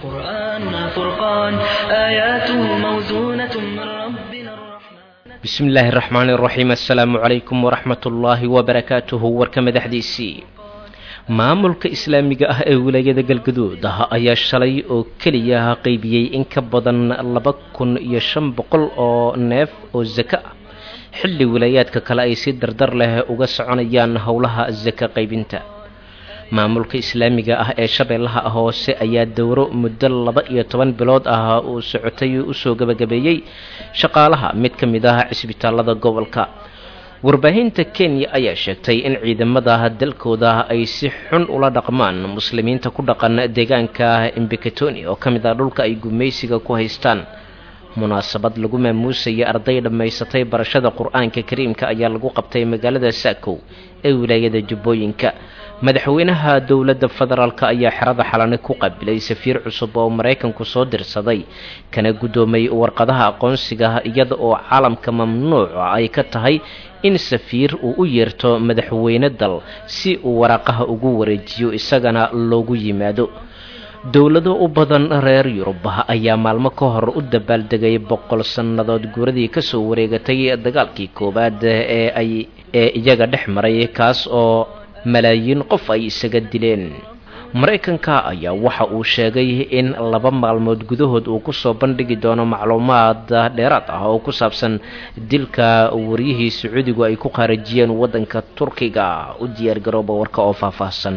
قرآننا فرقان آياته موزونة من ربنا الرحمن bismi illaahi araxmaani iraxiim assalaamu calaykum waraxmat ullaahi wabarakaatuhu warka madaxdiisii maamulka islaamiga ah ee wilaayada galgaduud ah ayaa shalay oo keliya qeybiyey in ka badan laba kun iyo shan boqol oo neef oo sako ah xilli wilaayaadka kale ay si dardar leh uga soconayaan howlaha sako qaybinta maamulka islaamiga ah ee shabeellaha hoose ayaa dowro muddo laba iyo toban bilood ah uu socotay usoo gabagabeeyey shaqaalaha mid ka mid ah cisbitaalada gobolka warbaahinta kenya ayaa sheegtay in ciidamada dalkooda ay si xun ula dhaqmaan muslimiinta ku dhaqan deegaanka imbekatoni oo ka mid ah dhulka ay gumaysiga ku haystaan munaasabad lagu maamuusayay arday dhammaysatay barashada qur-aanka kariimka ayaa lagu qabtay magaalada saakow ee wilaayada jubbooyinka madaxweynaha dowladda federaalk ayaa xerada xalani ku qabilay safiir cusub oo maraykanku soo dirsaday kana guddoomay warqadaha aqoonsiga iyada oo caalamka mamnuuca ay ka tahay in safiir uu u yeerto madaxweyne dal si uu waraaqaha ugu wareejiyo isagana loogu yimaado dowlado u badan reer yurub ayaa maalmo ka hor u dabaaldegay boqol sannadood guuradii kasoo wareegatay dagaalkii koowaad ee ay ee iyaga dhex maray kaas oo malaayiin qof ay isaga dileen maraykanka ayaa waxa uu sheegay in laba maalmood gudahood uu kusoo bandhigi doono macluumaad dheeraad ah oo ku saabsan dilka waryihii sacuudigu ay ku qaarajiyeen waddanka turkiga u diyaargarooba warka oo faahfaahsan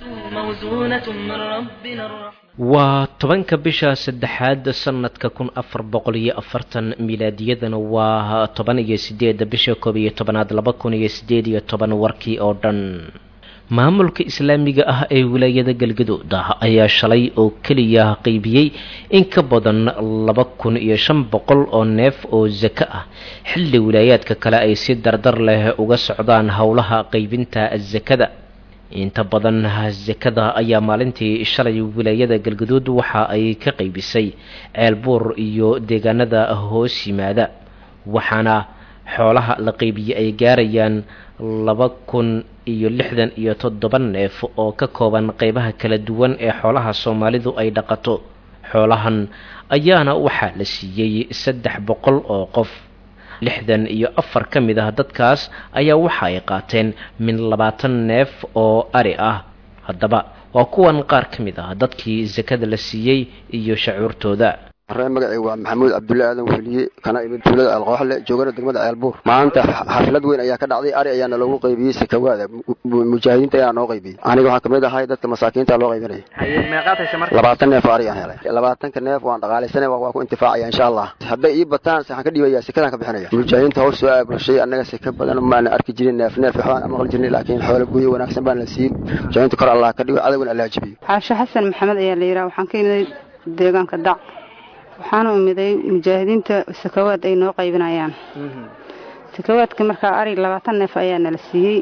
موزونة من ربنا الرحمن waa tobanka bisha saddexaad sanadka kun afar boqol iyo afartan milaadiyadana waa toban iyo sideeda bisha koob iyo tobanaad laba kun iyo sideed iyo toban warkii oo dhan maamulka islaamiga ah ee wilaayada galgaduud ah ayaa shalay oo keliya qeybiyey in ka badan laba kun iyo shan boqol oo neef oo sako ah xilli wilaayaadka kale ay si dardar leh uga socdaan howlaha qeybinta sakada inta badan sakada ayaa maalintii shalay wilaayada galgaduud waxa ay ka qaybisay ceelbuur iyo deegaanada hoos yimaada waxaana xoolaha la qaybiyey ay gaarayaan laba kun iyo lixdan iyo toddoba neef oo ka kooban qeybaha kala duwan ee xoolaha soomaalidu ay dhaqato xoolahan ayaana waxaa la siiyey saddex boqol oo qof lixdan iyo afar ka mid ah dadkaas ayaa waxa ay qaateen min labaatan neef oo ari ah haddaba waa kuwan qaar ka mid ah dadkii sakada la siiyey iyo shacuurtooda ree magacay waa maxamuud cabdulle aadan weliye kana imid tuulada alqooxle joogana degmada ceelbuur maanta xaflad weyn ayaa ka dhacday ari ayaana loogu qaybiyey sakawaada mujaahidiinta ayaa noo qaybiyey aniga waxaa kamid ahay dadka masaakiinta loo qaybinaya labaatan neef oo ari aan helay labaatanka neef waan dhaqaalaysanay waa ku intifaacaya insha allah hadday ii bataan waxaan ka dhibaya sekadaan ka bixinaya mujaahidiinta hoos soo aabulshay annaga seka badan maana arki jirin neef neef waxbaan maqli jirnay laakiin xoolo guyo wanaagsan baan la siiyey mujaahidiinta kor allah ka dhigo cadowgan allah jabiyo caasho xasan maxamed ayaa la yidhaha waxaan ka imid deegaanka dac waxaana umiday mujaahidiinta sakawaad ay noo qaybinayaan sakawaadka markaa ari labaatan neef ayaa nala siiyey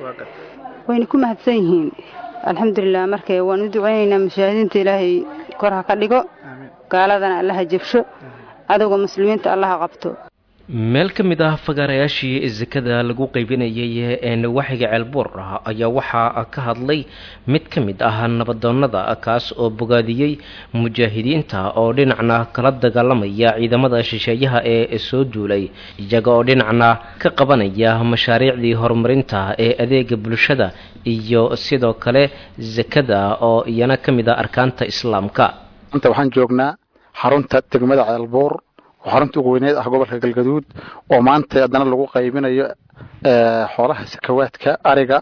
wayna ku mahadsan yihiin alxamdulilah markee waan u ducaynaynaa mujaahidiinta ilaahay kor ha ka dhigo gaaladana allaha jabsho cadowga muslimiinta allaha qabto meel ka mid ah fagaarayaashii sakada lagu qaybinayay ee nawaaxiga ceelbuur ah ayaa waxaa ka hadlay mid ka mid ah nabadoonnada kaas oo bogaadiyey mujaahidiinta oo dhinacna kala dagaalamaya ciidamada shisheeyaha ee soo duulay iyaga oo dhinacna ka qabanaya mashaariicdii horumarinta ee adeega bulshada iyo sidoo kale sakada oo iyana ka mid ah arkaanta islaamka inta waxaan joognaa xarunta degmada ceelbuur oo xarunta ugu weyneed ah gobolka galgaduud oo maanta haddana lagu qaybinayo xoolaha sakawaadka ariga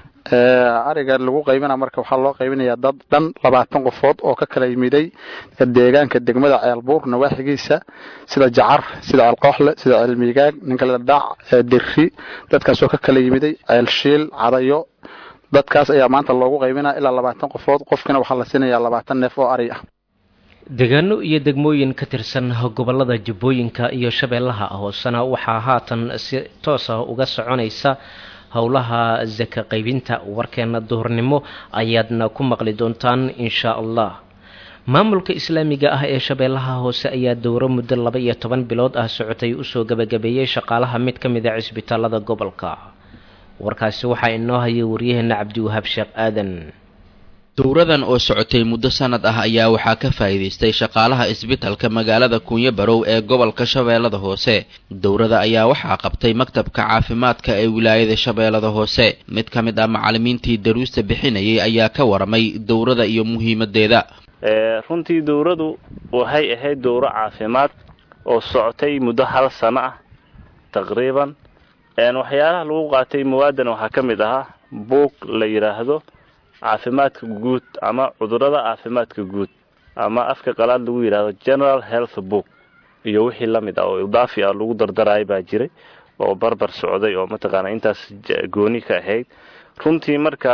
ariga lagu qaybina marka waxaa loo qaybinayaa dad dhan labaatan qofood oo ka kala yimiday deegaanka degmada ceelbuur nawaaxigiisa sida jacar sida ceelqooxle sida ceelmiigaag ninka la dhac dirri dadkaasoo ka kala yimiday ceelshiil cadayo dadkaas ayaa maanta loogu qaybinaya ilaa labaatan qofood qofkina waxaa la siinayaa labaatan neef oo ari ah deegaano iyo degmooyin ka tirsan gobolada jubbooyinka iyo shabeellaha hoosena waxaa haatan si toos ah uga soconaysa howlaha saka qaybinta warkeena duhurnimo ayaadna ku maqli doontaan insha allah maamulka islaamiga ah ee shabeellaha hoose ayaa dowro muddo laba iyo toban bilood ah socotay usoo gabagabeeyey shaqaalaha mid ka mid a cisbitaalada gobolka warkaasi waxaa inoo hayay waryaheena cabdiwahaab sheekh aadan dowradan oo socotay muddo sanad ah ayaa waxaa ka faa'iidaystay shaqaalaha isbitalka magaalada kuunyo barow ee gobolka shabeellada hoose dowrada ayaa waxaa qabtay maktabka caafimaadka ee wilaayada shabeellada hoose mid ka mid ah macallimiintii daruusta bixinayay ayaa ka waramay dowrada iyo muhiimadeeda runtii dowradu waxay ahayd dowro caafimaad oo socotay muddo hal sano ah taqriiban waxyaalaha lagu qaatay mawaadan waxaa ka mid ahaa buug la yidhaahdo caafimaadka guud ama cudurada caafimaadka guud ama afka qalaad lagu yidhaahdo general health book iyo wixii la mid ah oo idaafi ah lagu dardaraya baa jiray oo barbar socday oo mataqaana intaas gooni ka ahayd runtii marka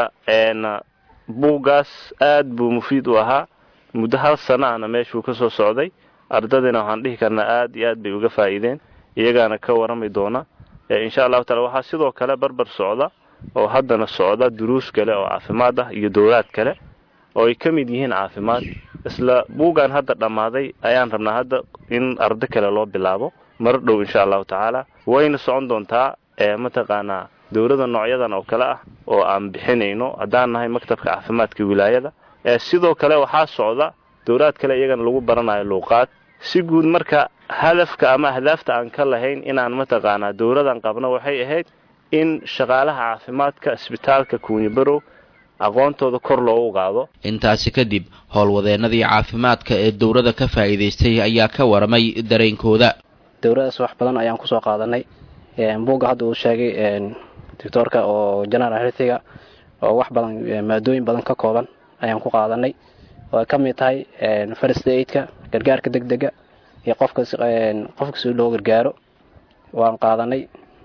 buuggaas aad buu mufiid u ahaa muddo hal sana ahna meeshuu ka soo socday ardadina waxaan dhihi karnaa aad iyo aad bay uga faa'iideen iyagaana ka warami doona insha allahu taala waxaa sidoo kale barbar socda oo haddana socda duruus kale oo caafimaad ah iyo dowlaad kale oo ay ka mid yihiin caafimaad isla buuggan hadda dhammaaday ayaan rabnaa hadda in ardo kale loo bilaabo mar dhow insha allahu tacaala wayna socon doontaa mataqaanaa dowlada noocyadan oo kale ah oo aan bixinayno haddaan nahay maktabka caafimaadka wilaayada sidoo kale waxaa socda dowlaad kale iyagana lagu baranayo luuqaad si guud marka hadafka ama ahdaafta aan ka lahayn inaan mataqaanaa dowladan qabno waxay ahayd in shaqaalaha caafimaadka isbitaalka kuunyabarow aqoontooda kor loogu qaado intaasi kadib howlwadeennadii caafimaadka ee dowladda ka faa'iidaystay ayaa ka waramay dareenkooda dowladaas wax badan ayaan kusoo qaadanay buugga hadda uu sheegay doctoorka oo general healthiga oo wax badan maadooyin badan ka kooban ayaan ku qaadanay oo ay ka mid tahay first aidka gargaarka deg dega iyo qofkas qofka si loo gargaaro waan qaadanay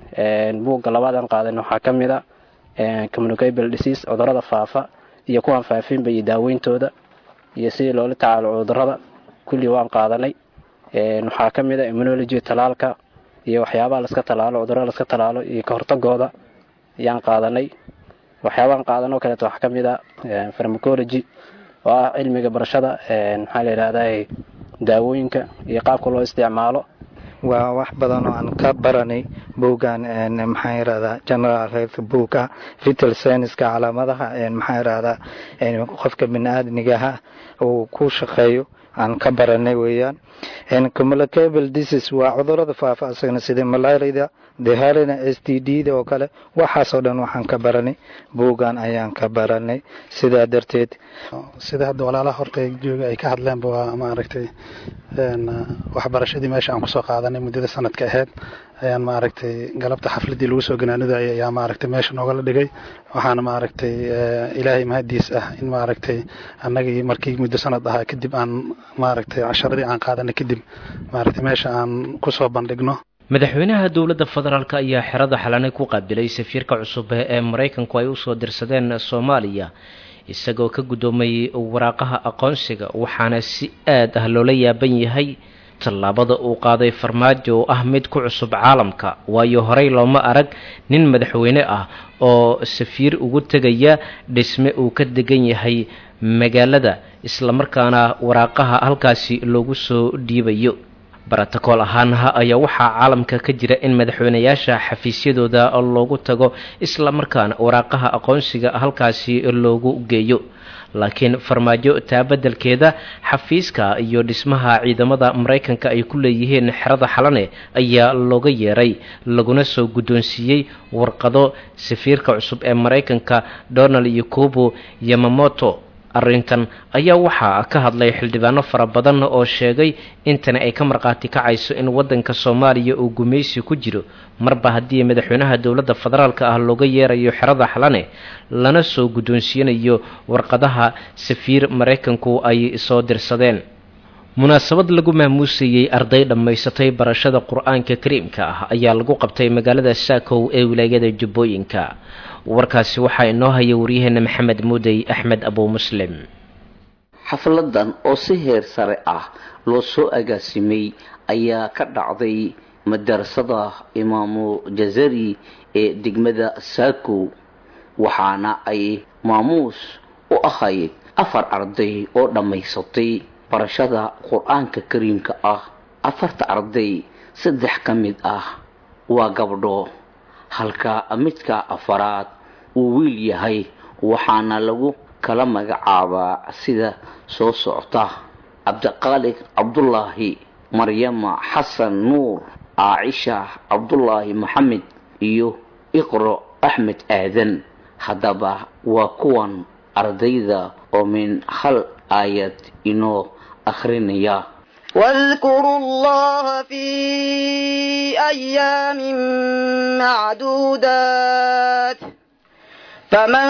buugga labaadaan qaadan waxaa ka mid a communicable disease cudurada faafa iyo kuwaan faafinba iyo daaweyntooda iyo sidii loola tacaalo cudurada kulli waan qaadanay waxaa ka mid a immunology talaalka iyo waxyaabaha laska talaalo cudurada laska talaalo iyo kahortagooda ayaan qaadanay waxyaabahan qaadan oo kaleeto waxaa ka mid a farmacology oo ah cilmiga barashada maxaa la yidhahdaa daawooyinka iyo qaabka loo isticmaalo waa wax badan oo aan ka baranay buuggan maxaan yidhahdaa general health book-a vital scienceska calaamadaha maxaan yidhahdaa qofka bini-aadmigaha uu ku shaqeeyo aan ka baranay weeyaan communicable disease waa cudurada faafa asagana sida malaarida dehalina s t d da oo kale waxaasoo dhan waxaan ka baranay buuggan ayaan ka baranay sidaa darteed sida hadda walaalaha horta jooga ay ka hadleenba waa maaragtay waxbarashadii meesha aan kusoo qaadanay muddada sanadka ahayd ayaan maaragtay galabta xafladii lagu soo ganaanudayay ayaa maaragtay meesha noogala dhigay waxaana maaragtay ilaahay mahadiis ah in maaragtay annagii markii muddo sanad ahaa kadib aan maaragtay casharadii aan qaadanay kadib maaragtay meesha aan kusoo bandhigno madaxweynaha dowladda federaalk ayaa xerada xalanay ku qaabilay safiirka cusub ee maraykanku ay usoo dirsadeen soomaaliya isagoo ka guddoomayay waraaqaha aqoonsiga waxaana si aad ah loola yaaban yahay tallaabada uu qaaday farmaajo oo ah mid ku cusub caalamka waayo horey looma arag nin madaxweyne ah oo safiir ugu tegaya dhisme uu ka degan yahay magaalada islamarkaana waraaqaha halkaasi loogu soo dhiibayo brotocool ahaanha ayaa waxaa caalamka ka jira in madaxweynayaasha xafiisyadooda loogu tago islamarkaana waraaqaha aqoonsiga halkaasi loogu geeyo laakiin farmaajo taabadelkeeda xafiiska iyo dhismaha ciidamada maraykanka ay ku leeyihiin xerada xalane ayaa looga yeeray laguna soo guddoonsiiyey warqado safiirka cusub ee maraykanka donald yakubo yamamoto arrintan ayaa waxaa ka hadlay xildhibaano fara badan oo sheegay intani ay ka markhaati kacayso in waddanka soomaaliya uu gumaysi ku jiro marba haddii madaxweynaha dowladda federaalka ah looga yeerayo xerada xalane lana soo guddoonsiinayo warqadaha safiir maraykanku ay soo dirsadeen munaasabad lagu maamuusayey arday dhammaysatay barashada qur-aanka kariimka ah ayaa lagu qabtay magaalada saakow ee wilaayada jubbooyinka warkaasi waxaa inoo haya waryaheena maxamed mudey axmed abuu muslim xafladan oo si heer sare ah loo soo agaasimay ayaa ka dhacday madarasada imaamu jazari ee degmada saakow waxaana ay maamuus u ahayd afar arday oo dhammaysatay barashada qur-aanka kariimka ah afarta arday saddex ka mid ah waa gabdho halka midka afaraad uu wiil yahay waxaana lagu kala magacaabaa sida soo socota cabdiqaaliq cabdulaahi maryama xasan nuur caacisha cabdulaahi maxamed iyo iqro axmed aadan haddaba waa kuwan ardayda oo min hal aayad inoo akhrinaya واذكروا الله في أيام معدودات فمن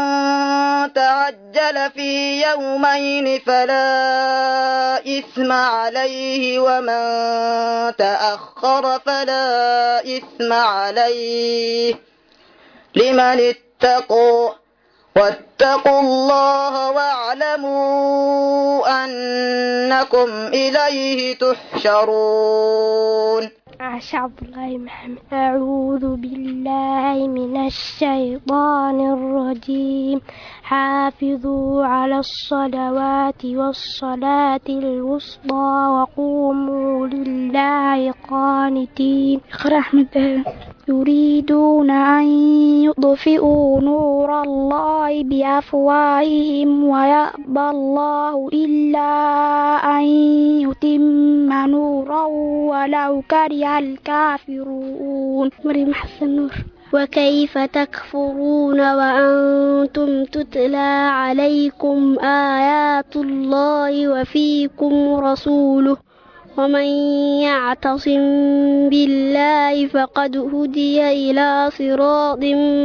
تعجل في يومين فلا إثم عليه ومن تأخر فلا إثم عليه لمن اتقوا واتقوا الله واعلموا أنكم إليه تحشرون عائشة عبد الله محمد أعوذ بالله من الشيطان الرجيم حافظوا على الصلوات والصلاة الوسطى وقوموا لله قانتين اقرأ أحمد يريدون أن يطفئوا نور الله بأفواههم ويأبى الله إلا أن يتم نوره ولو كره الكافرون مريم حسن نور وكيف تكفرون وأنتم تتلى عليكم آيات الله وفيكم رسوله ومن يعتصم بالله فقد هدي إلى صراط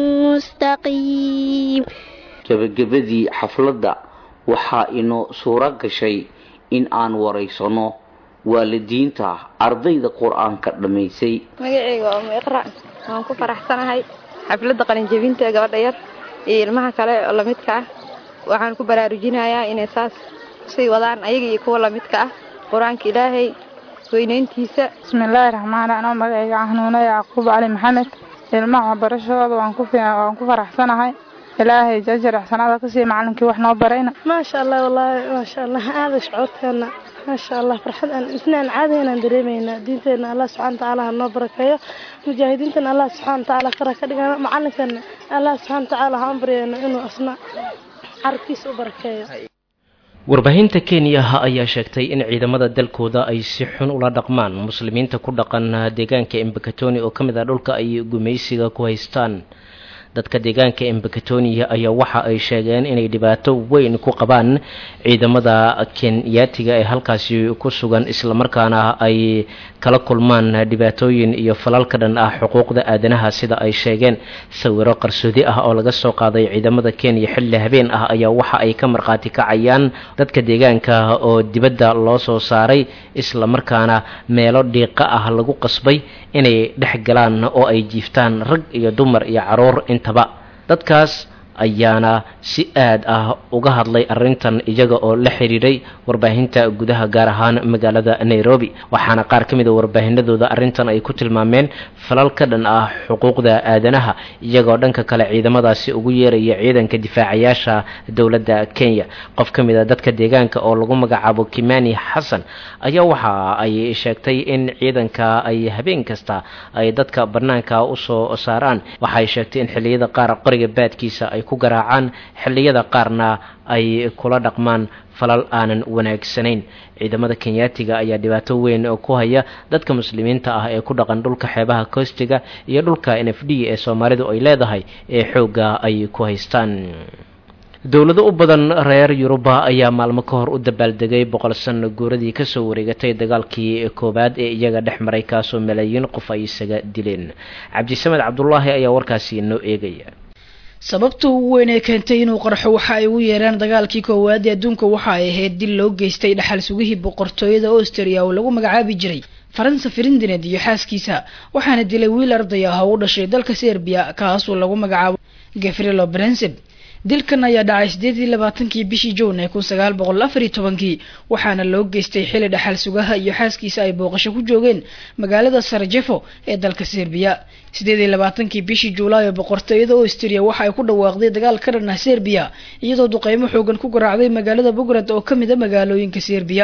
مستقيم gebagabadii xafladda waxaa inoo suuro gashay in aan waraysano waalidiinta ardayda qur-aanka dhammaysay magaceyga waa umu iqra waan ku faraxsanahay xafladda qalinjebinta gabadha yar iyo ilmaha kale oo lamidka ah waxaan ku baraarujinayaa inay saas sii wadaan ayaga iyo kuwa lamidka ah qur-aanka ilaahay weynayntiisa bismillaahi raxmaani anoo magacayga xanuuna yacquub cali maxamed ilmaha waxbarashadooda waan ku waan ku faraxsanahay ilaahay jajar axsanaada kasii macalinkii wax noo barayna maasha allah wallaahi maasha allah aada shucuurteena maasha allah farxad aan isnaan caadi inaan dareemaynaa diinteena allah subxana watacaala ha noo barakeeyo mujaahidiintana allah subxana watacaala kara ka dhigana macalinkana allah subxana watacaala ha baryayno inuu asna carabkiisa u barakeeyo warbaahinta kenya ayaa sheegtay in ciidamada dalkooda ay si xun ula dhaqmaan muslimiinta ku dhaqan deegaanka embakatoni oo ka mid ah dhulka ay gumaysiga ku haystaan dadka deegaanka embakatonia ayaa waxa ay sheegeen inay dhibaato weyn ku qabaan ciidamada kenyaatiga ee halkaasi ku sugan islamarkaana ay kala kulmaan dhibaatooyin iyo falal ka dhan ah xuquuqda aadanaha sida ay sheegeen sawiro qarsoodi ah oo laga soo qaaday ciidamada kenya xilli habeen ah ayaa waxa ay ka markhaati kacayaan dadka deegaanka oo dibadda loo soo saaray islamarkaana meelo dhiiqa ah lagu qasbay inay dhex galaan oo ay jiiftaan rag iyo dumar iyo caruur intaba dadkaas ayaana si aad ah uga hadlay arrintan iyaga oo la xiriiray warbaahinta gudaha gaar ahaan magaalada nairobi waxaana qaar ka mid a warbaahinadooda arrintan ay ku tilmaameen falal ka dhan ah xuquuqda aadanaha iyagoo dhanka kale ciidamadaasi ugu yeeraya ciidanka difaacayaasha dowladda kenya qof ka mid a dadka deegaanka oo lagu magacaabo kimani xasan ayaa waxa ay sheegtay in ciidanka ay habeen kasta ay dadka bannaanka usoo saaraan waxaay sheegtay in xilliyada qaar qoriga baadkiisa ay ku garaacaan xilliyada qaarna ay kula dhaqmaan falal aanan wanaagsanayn ciidamada kenyaatiga ayaa dhibaato weyn ku haya dadka muslimiinta ah ee ku dhaqan dhulka xeebaha koostiga iyo dhulka n f d ee soomaalidu ay leedahay ee xoogga ay ku haystaan dowlado u badan reer yuruba ayaa maalmo ka hor u dabaaldegay boqol sano guuradii kasoo wareegatay dagaalkii koowaad ee iyaga dhex maray kaasoo malaayiin qof ay isaga dileen cabdisamed cabdulaahi ayaa warkaasi noo eegaya sababta ugu weyn ee keentay inuu qarxo waxa ay ugu yeeraan dagaalkii koowaad ee adduunka waxa ay ahayd dil loo geystay dhaxal sugihii boqortooyada austria oo lagu magacaabi jiray faransa ferindineed iyo xaaskiisa waxaana dilay wiil arday ah oo u dhashay dalka serbiya kaasoo lagu magacaabo gefrilo brenseb dilkan ayaa dhacay sideed iyo labaatankii bishii juun ee kun sagaal boqol afar iyo tobankii waxaana loo geystay xili dhaxal sugaha iyo xaaskiisa ay booqasho ku joogeen magaalada sarajefo ee dalka serbiya sideed iyo labaatankii bishii juulaay oo boqortooyada austria waxa ay ku dhawaaqday dagaal ka dhan ah serbiya iyadoo duqeymo xoogan ku garaacday magaalada bugrad oo kamid a magaalooyinka serbiya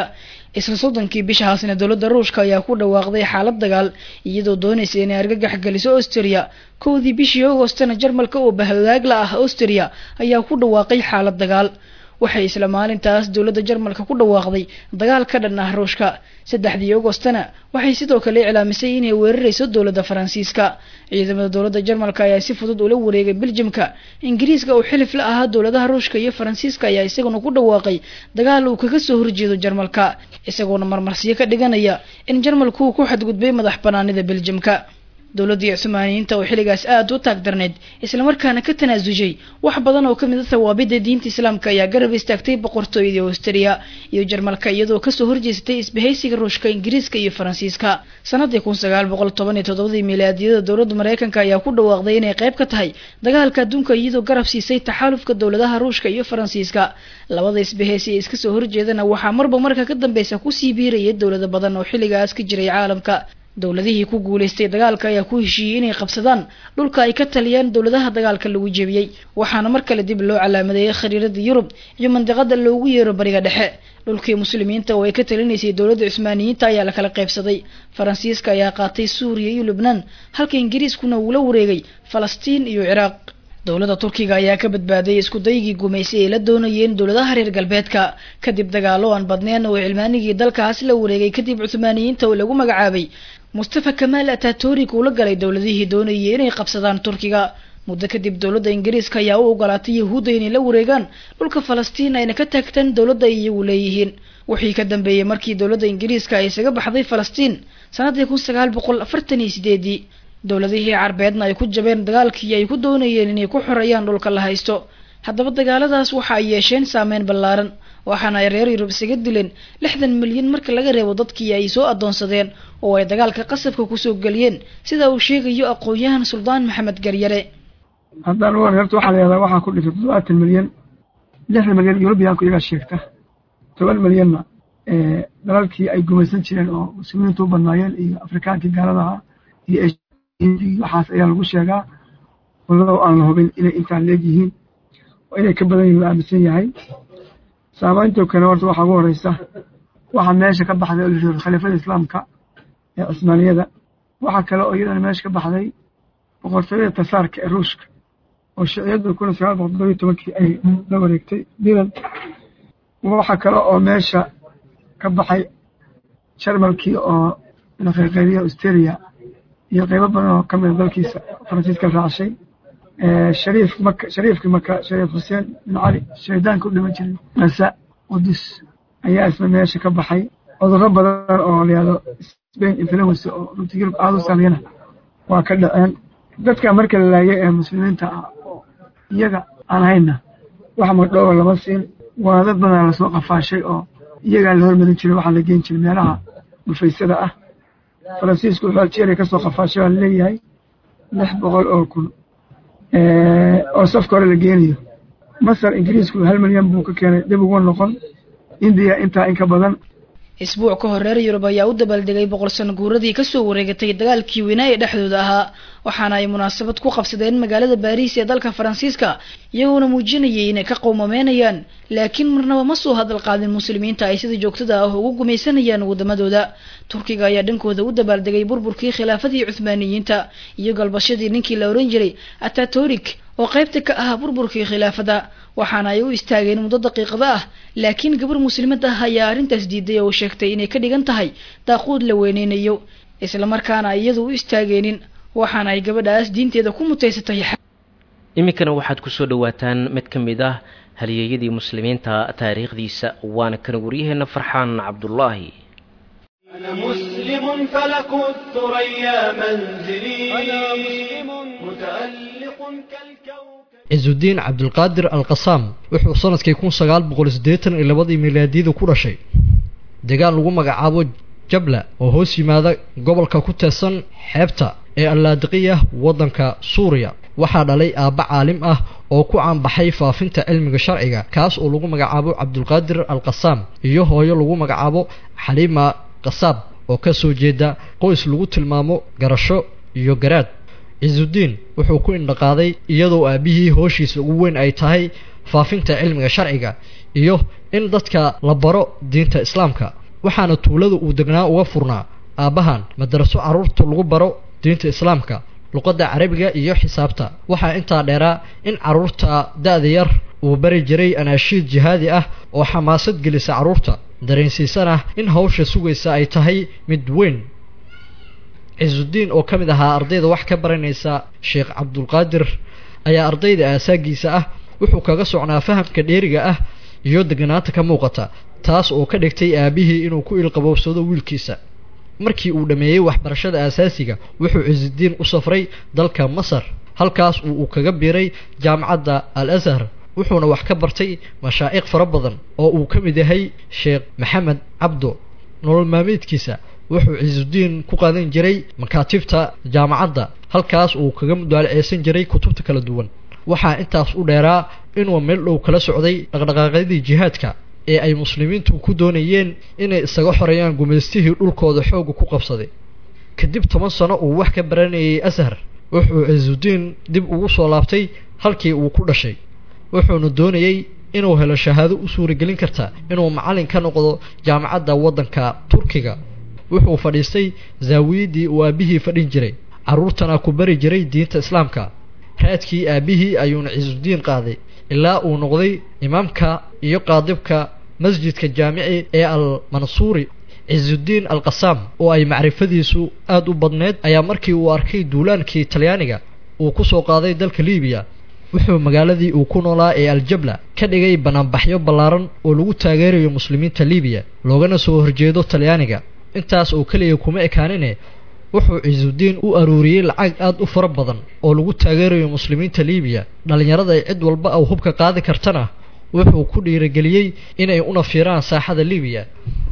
isla soddonkii bishahaasna dowladda ruushka ayaa ku dhawaaqday xaalad dagaal iyadoo doonaysa inay argagax geliso austria kowdii bishii augostna jarmalka oo bahwadaagla ah austria ayaa ku dhawaaqay xaalad dagaal waxay isla maalintaas dowladda jarmalka ku dhawaaqday dagaal ka dhan ah ruushka saddexdii augostna waxay sidoo kale iclaamisay inay weerarayso dowladda faransiiska ciidamada dowladda jarmalka ayaa si fudud ula wareegay beljimka ingiriiska oo xilif la ahaa dowladaha ruushka iyo faransiiska ayaa isaguna ku dhawaaqay dagaal uu kaga soo horjeedo jarmalka isagoona marmarsiyo ka dhiganaya in jarmalku uu ku xadgudbay madax banaanida beljimka dowladdii cumaaniyiinta oo xilligaas aada u taag darneyd islamarkaana ka tanaasushay wax badan oo kamid a tawaabida diinta islaamka ayaa garab istaagtay boqortooyadii austria iyo jarmalka iyadoo kasoo horjeesatay isbahaysiga ruushka ingiriiska iyo faransiiska sanadii kun sagaal boqol toban iyo toddobadii milaadiyada dowladda mareykanka ayaa ku dhawaaqday inay qayb ka tahay dagaalka adduunka iyadoo garab siisay taxaalufka dowladaha ruushka iyo faransiiska labada isbahaysi ee iska soo horjeedana waxaa marba marka ka dambeysa kusii biirayay dowlado badan oo xilligaas ka jiray caalamka dowladihii ku guulaystay dagaalka ayaa ku heshiiyey inay qabsadaan dhulka ay ka taliyaan dowladaha dagaalka lagu jebiyey waxaana mar kale dib loo calaamadeeyey khariirada yurub iyo mandiqada loogu yeero bariga dhexe dhulkii muslimiinta oo ay ka talinaysay dowladda cusmaaniyiinta ayaa la kala qaybsaday faransiiska ayaa qaatay suuriya iyo lubnaan halka ingiriiskuna uu la wareegay falastiin iyo ciraaq dowladda turkiga ayaa ka badbaaday isku daygii gumaysay ay la doonayeen dowladaha reer galbeedka kadib dagaalo aan badneen oo cilmaanigii dalkaas la wareegay kadib cuthmaaniyiinta oo lagu magacaabay mustafa kamaal atatorik uu la galay dowladihii doonayay inay qabsadaan turkiga muddo kadib dowladda ingiriiska ayaa u ogolaatay yahuudda inay la wareegaan dhulka falastiin ayna ka taagtaan dowladda ay iyagu leeyihiin wixii ka dambeeyey markii dowladda ingiriiska ay isaga baxday falastiin sanadii kun sagaal boqol afartan iyo sideedii dowladihii carbeedna ay ku jabeen dagaalkii ay ku doonayeen inay ku xoreeyaan dhulka la haysto haddaba dagaaladaas waxa ay yeesheen saameyn ballaaran waxaana ay reer yurub isaga dileen lixdan milyan marka laga reebo dadkii ay soo adoonsadeen oo ay dagaalka qasabka kusoo geliyeen sida uu sheegayo aqoon-yahan suldaan maxamed garyare haddaan u horta waxaa la yahdaa waxaa ku dhintay toddobaatan milyan lixdan milyan yurubiyaanku iyagaa sheegta toban milyanna dalalkii ay gumaysan jireen oo muslimiintu u badnaayeen iyo afrikaankii gaaladaha iyo waxaas ayaa lagu sheegaa walow aan la hubin inay intaan leegyihiin oo inay ka badan yihin la aaminsan yahay saamaynto kale horta waxaa ugu horeysa waxaa meesha ka baxday oo layihahdo khaliifada islaamka ee cusmaaniyada waxaa kale oo iyadana meesha ka baxday boqortooyada tasaarka ee ruushka oo shiciyadu kun sagaal boqol toddobiyo tobankii ay la wareegtay dilan waxaa kale oo meesha ka baxay jarmalkii oo la qayqaybiya australia iyo qaybo badan oo kamida dalkiisa faransiiska raacashay shariif maka shariifkii maka shariif xuseen bin cali shaydaanka u dhiman jiray nasa qudus ayaa isna meesha ka baxay cudurro badan oo layihahdo spain influence oo runtii yurub aada u saameyana waa ka dhaceen dadka marka la laayay ee muslimiinta ah oo iyaga aan hayna wax magdhooba lama siin waa dad badan lasoo qafaashay oo iyagaa la hormarin jiray waxaa la geen jiray meelaha dhufaysada ah faransiisku wuxuu algeria ka soo qafaashay waa laleeyahay lix boqol oo kun oo safka hore la geenayo masar ingiriisku hal milyan buu ka keenay dib ugu noqon indiya intaa in ka badan isbuuc ka hor reer yurub ayaa u dabaaldegay boqol sano guuradii kasoo wareegatay dagaalkii weynaa ee dhexdooda ahaa waxaana ay munaasabad ku qabsadeen magaalada baariis ee dalka faransiiska iyagoona muujinayay inay ka qowmameynayaan laakiin marnaba ma soo hadal qaadin muslimiinta ay sida joogtada ah ugu gumaysanayaan wadamadooda turkiga ayaa dhankooda u dabaaldegay burburkii khilaafadii cuthmaaniyiinta iyo galbashadii ninkii la oran jiray atatorik oo qaybta ka ahaa burburkii khilaafada waxaana ay u istaageen muddo daqiiqada ah laakiin gabar muslimad ah ayaa arrintaas diiday oo sheegtay inay ka dhigan tahay daaquud la weyneynayo islamarkaana iyadu u istaageenin waxaana ay gabadhaas diinteeda ku mutaysatay iminkana waxaad kusoo dhawaataan mid ka mid ah halyeeyadii muslimiinta taariikhdiisa waana kan waryaheena farxaan cabdulaahi أنا مسلم فلك الثريا منزلي أنا مسلم متألق كالكوكب ciisudiin cabdulqaadir alqasaam wuxuu sanadkii kun sagaal boqol siddeetan iyo labadii milaadiyada ku dhashay deegaan lagu magacaabo jabla oo hoos yimaada gobolka ku teesan xeebta ee allaadiqiya waddanka suuriya waxaa dhalay aabba caalim ah oo ku caanbaxay faafinta cilmiga sharciga kaas oo lagu magacaabo cabdulqaadir alqasaam iyo hooyo lagu magacaabo xaliima qasaab oo ka soo jeeda qoys lagu tilmaamo garasho iyo garaad ciisudiin wuxuu ku indhaqaaday iyadoo aabbihii hooshiisa ugu weyn ay tahay faafinta cilmiga sharciga iyo in dadka la baro diinta islaamka waxaana tuulada uu degnaa uga furnaa aabbahan madaraso carruurta lagu baro diinta islaamka luqadda carabiga iyo xisaabta waxaa intaa dheeraa in carruurta da-da yar uu bari jiray anaashiid jihaadi ah oo xamaasad gelisa carruurta dareensiisana in hawsha sugaysa ay tahay mid weyn cisudiin oo ka mid ahaa ardayda wax ka baranaysa sheekh cabdulqaadir ayaa ardayda aasaagiisa ah wuxuu kaga socnaa fahamka dheeriga ah iyo deganaanta ka muuqata taas oo ka dhigtay aabihii inuu ku ilqabowsado wiilkiisa markii uu dhammeeyey waxbarashada aasaasiga wuxuu cisudiin u safray dalka masar halkaas uu uu kaga biiray jaamacadda al ashar wuxuuna wax ka bartay mashaa'iq fara badan oo uu ka mid yahay sheekh maxamed cabdo nolol maalmeedkiisa wuxuu cisudiin ku qaadan jiray makaatibta jaamacadda halkaas uu kaga mudaalaceysan jiray kutubta kala duwan waxaa intaas u dheeraa inuu meel dhow kala socday dhaqdhaqaaqyadii jihaadka ee ay muslimiintu ku doonayeen inay isaga xoreeyaan gumaystihii dhulkooda xoogga ku qabsaday kadib toban sano uu wax ka baranayay ashar wuxuu cisudiin dib ugu soo laabtay halkii uu ku dhashay wuxuuna doonayey inuu helo shahaado u suuragelin karta inuu macallin ka noqdo jaamacadda waddanka turkiga wuxuu fadhiistay zaawiyaddii uu aabbihii fadhin jiray carruurtana ku bari jiray diinta islaamka raadkii aabbihii ayuuna cisudiin qaaday ilaa uu noqday imaamka iyo qaadibka masjidka jaamici ee al mansuuri cisudiin al qasaam oo ay macrifadiisu aada u badneed ayaa markii uu arkay duulaankii talyaaniga uu ku soo qaaday dalka libiya wuxuu magaaladii uu ku noolaa ee aljabla ka dhigay banaanbaxyo ballaaran oo lagu taageerayo muslimiinta libiya loogana soo horjeedo talyaaniga intaas oo keliya kuma ekaanine wuxuu cisudiin u aruuriyey lacag aada u fara badan oo lagu taageerayo muslimiinta libiya dhallinyarada ay cid walba aw hubka qaadi kartana wuxuu ku dhiirageliyey inay una fiiraan saaxada libiya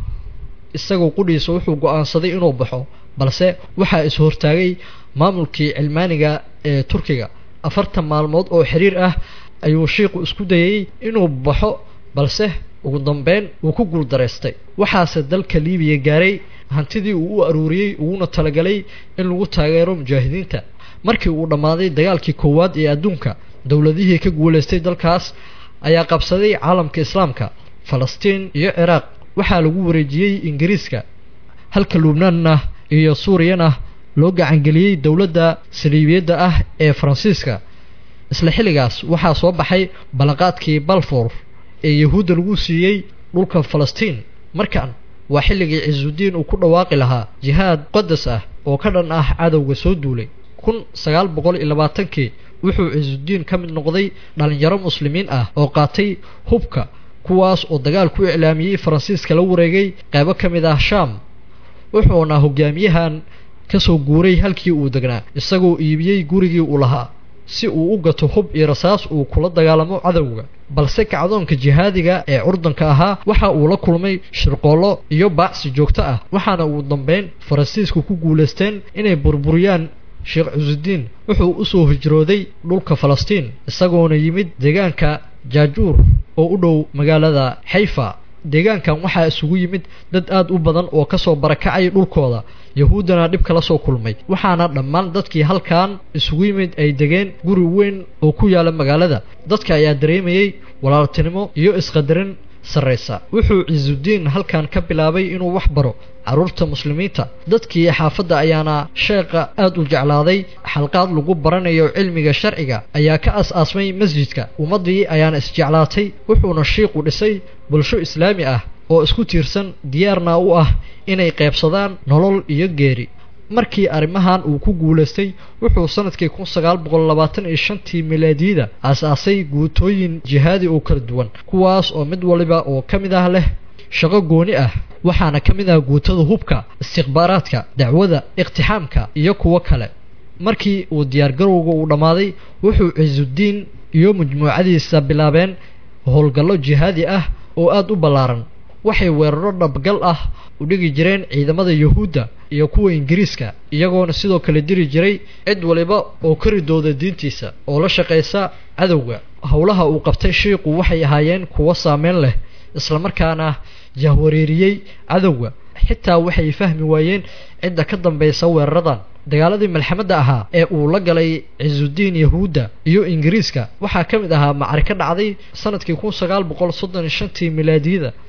isagoo qudhiisa wuxuu go-aansaday inuu baxo balse waxaa is hortaagay maamulkii cilmaaniga ee turkiga afartan maalmood oo xiriir ah ayuu shiiku isku dayey inuu baxo balse ugu dambeyn uu ku guuldaraystay waxaase dalka libiya gaaray hantidii uu u aruuriyey uguna talagalay in lagu taageero mujaahidiinta markii uu dhammaaday dagaalkii koowaad ee adduunka dowladihii ka guulaystay dalkaas ayaa qabsaday caalamka islaamka falastiin iyo ciraaq waxaa lagu wareejiyey ingiriiska halka lubnaanna iyo suuriyana loo gacangeliyey dowladda saliibiyadda ah ee faransiiska isla xilligaas waxaa soo baxay ballanqaadkii balfour ee yahuudda lagu siiyey dhulka falastiin markan waa xilligii cisudiin uu ku dhawaaqi lahaa jihaad qadas ah oo ka dhan ah cadowga soo duulay kun sagaal boqol iyo labaatankii wuxuu cisudiin ka mid noqday dhallinyaro muslimiin ah oo qaatay hubka kuwaas oo dagaal ku iclaamiyey faransiiska la wareegay qaybo ka mid ah shaam wuxuuna hogaamiyahan ka soo guuray halkii uu degnaa isagoo iibiyey gurigii uu lahaa si uu u gato hub iyo rasaas uu kula dagaalamo cadowga balse kacdoonka jihaadiga ee curdanka ahaa waxa uu la kulmay shirqoollo iyo baacsi joogto ah waxaana ugu dambeyn faransiisku ku guulaysteen inay burburiyaan sheekh cisudiin wuxuu u soo hijrooday dhulka falastiin isagoona yimid deegaanka jaajuur oo u dhow magaalada xayfa deegaankan waxaa isugu yimid dad aada u badan oo kasoo barakacay dhulkooda yahuuddana dhib kala soo kulmay waxaana dhammaan dadkii halkan isugu yimid ay degeen guri weyn oo ku yaala magaalada dadka ayaa dareemayey walaaltinimo iyo isqadarin sarraysa wuxuu cisudiin halkan ka bilaabay inuu wax baro carruurta muslimiinta dadkii xaafadda ayaana sheekha aada u jeclaaday xalqaad lagu baranayo cilmiga sharciga ayaa ka as-aasmay masjidka ummaddii ayaana isjeclaatay wuxuuna shiiku dhisay bulsho islaami ah oo isku tiirsan diyaarna u ah inay qaybsadaan nolol iyo geeri markii arrimahan uu ku guulaystay wuxuu sanadkii kun sagaal boqol labaatan iyo shantii milaadiyada aas-aasay guutooyin jihaadi oo kala duwan kuwaas oo mid waliba oo ka mid ah leh shaqo gooni ah waxaana ka mid ah guutada hubka istikhbaaraadka dacwada iqtixaamka iyo kuwo kale markii uu diyaargarowga uu dhammaaday wuxuu cisudiin iyo majmuucadiisa bilaabeen howlgallo jihaadi ah oo aada u ballaaran waxay weeraro dhabgal ah u dhigi jireen ciidamada yuhuudda iyo kuwa ingiriiska iyagoona sidoo kale diri jiray cid waliba oo karidooda diintiisa oo la shaqaysa cadowga howlaha uu qabtay shiiku waxay ahaayeen kuwo saameyn leh islamarkaana jahwareeriyey cadowga xitaa waxay fahmi waayeen cidda ka dambaysa weeraradan dagaaladii malxamadda ahaa ee uu la galay cisudiin yahuudda iyo ingiriiska waxaa ka mid ahaa macariko dhacday sanadkii kun sagaal boqol soddon iyo shantii milaadiyada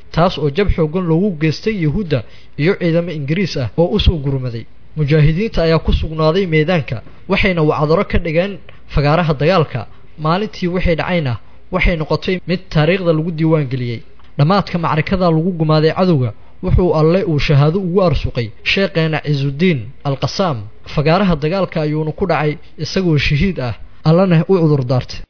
taas oo jab xoogan loogu geystay yuhuudda iyo ciidamo ingiriis ah oo usoo gurmaday mujaahidiinta ayaa ku sugnaaday meedaanka waxayna wacdaro ka dhigeen fagaaraha dagaalka maalintii waxay dhacayna waxay noqotay mid taariikhda lagu diiwaangeliyey dhammaadka macrikada lagu gumaaday cadowga wuxuu alle uu shahaado ugu arsuqay sheekheena cisudiin alqasaam fagaaraha dagaalka ayuuna ku dhacay isagoo shahiid ah allana u cudur daartay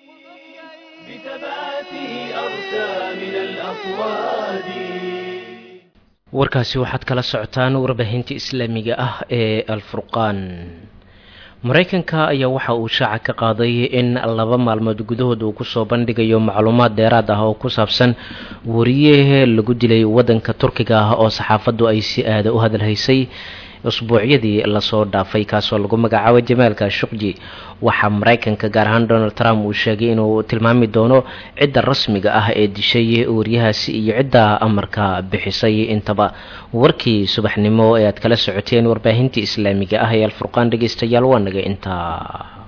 warkaasi waxaad kala socotaan warbaahinta islaamiga ah ee alfurqaan maraykanka ayaa waxa uu shaaca ka qaaday in laba maalmood gudahood uu kusoo bandhigayo macluumaad dheeraad ah oo ku saabsan wariye lagu dilay waddanka turkiga ah oo saxaafaddu ay si aada u hadalhaysay usbuucyadii lasoo dhaafay kaasoo lagu magacaabay jamaalka shuqji waxaa maraykanka gaar ahaan donald trump uu sheegay inuu tilmaami doono cidda rasmiga ah ee dishay wariyahaasi iyo cidda amarka bixisay intaba warkii subaxnimo ee aad kala socoteen warbaahintii islaamiga ah ee alfurqaan dhegeystayaal waa naga intaa